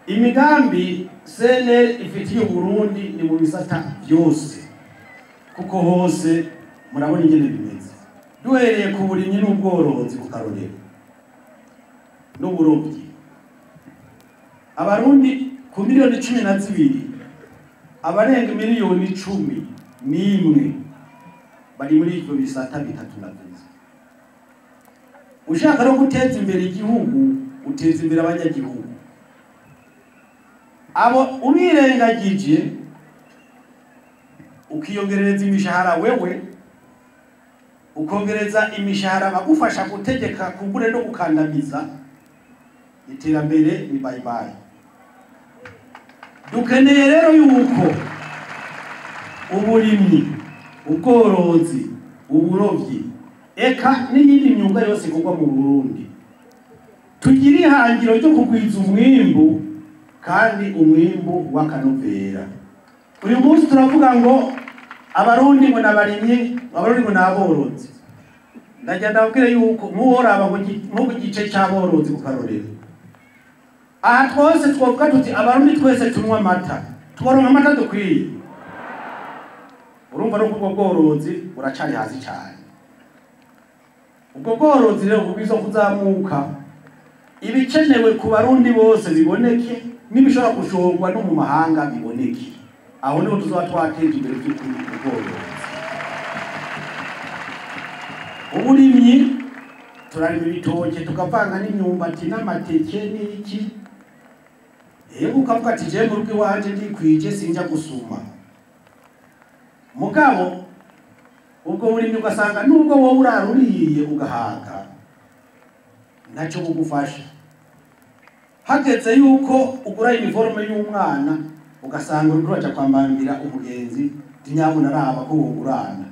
imigambi cnl ifitiye uburundi ni mu bisata byose kuko hose murabona ingene bimeze duhereye ku burimyi n'ubworozi ku karorero n'uburobyi abarundi ku miliyoni cumi na zibiri abarenga miliyoni cumi n'imwe bari muri ivyo bisata bitatu navuze ushaka no guteza imbere igihugu uteza imbere abanyagihugu abo ubirengagije ukiyongerereza imishahara wewe ukongereza imishahara bagufasha gutegeka kugure no gukandamiza iterambere ni bayibayi dukeneye rero yuko uburimyi ubworozi uburovyi eka n'iyindi myuga yose ikorwa mu burundi tugira ihangiro ryo kugwiza umwimbu kandi umwimbu w'akanovera uyu munsi turavuga ngo abarundi ngo nabarimyi abarundi ngo naborozi ndagira ndababwire yuko nk'uworaba nko ku gice c'aborozi ku karorero aha twose twovuga tuti abarundi twese tunywa amata tubaronka amata dukwiye urumva no kubwo bworozi buracari hasi cyane ubwo bworozi rero bubwiza kuzamuka ibikenewe ku barundi bose biboneke n'ibishobora gushorwa no mu mahanga biboneke aho niho tuzaba twateje imbere by'ukuri ubworozi uburimyi turarima ibitoke tukavanga n'imyumbati n'amateke n'iki yego ukavuga ati jewe mu rugo iwanje ndikwije sinjya gusuma mugabo ubwo burimyi ugasanga nubwo wowe uraruriye ugahaga ntacyo bugufasha hageze yuko ugura iniforume y'umwana ugasanga uriko uraja kwambambira umugenzi tinyabuna araba ko wogurana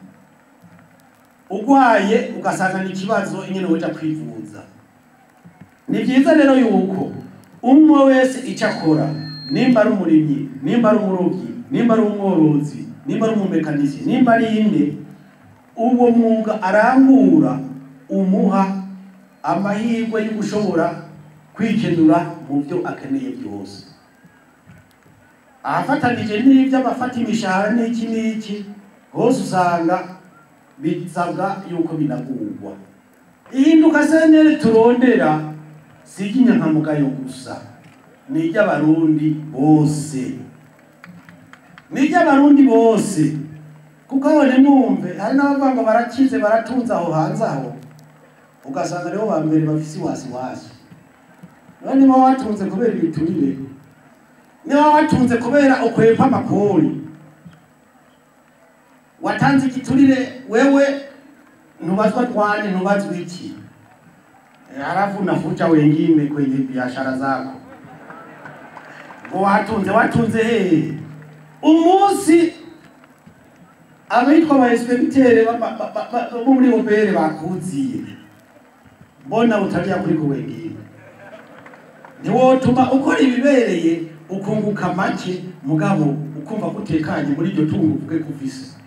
ugwaye ugasanga ni ikibazo nyene woja kwivuza ni vyiza rero yuko umwe wese icyo akora nimba ari umurimyi nimba ari umurobyi nimba ari umworozi nimba ari umumekanisi nimba ari inde uwo mwuga arangura umuha amahirwe yo gushobora kwikenura mu byo akeneye byose ahafatanije n'ibyo abafata imishahara n'iki n'iki hose usanga bisabwa yuko binagurwa ihinduka senere turondera si iry'inyankamugayo gusa ni iry'abarundi bose ni iry'abarundi bose kuko aho nimwumve hari n'abavuga ngo barakize baratunze aho hanze aho ugasanga nibo ba mbere bafise iwasiwasi niba niba watunze kubera ibiturire niba watunze kubera ukwepa amakori watanze igiturire wewe ntubazwa twane ntubazwa iki halafu unafuta wengine kwenye biashara zako ngo watunze watunze hehe umunsi abitwa abainspektere bo muri obere bakuziye mbona utajya kuri ku wengine ntiwotuma ukora ibibereye ukunguka make mugabo ukumva ko utekanye muri iryo tungo uvuge ko ufise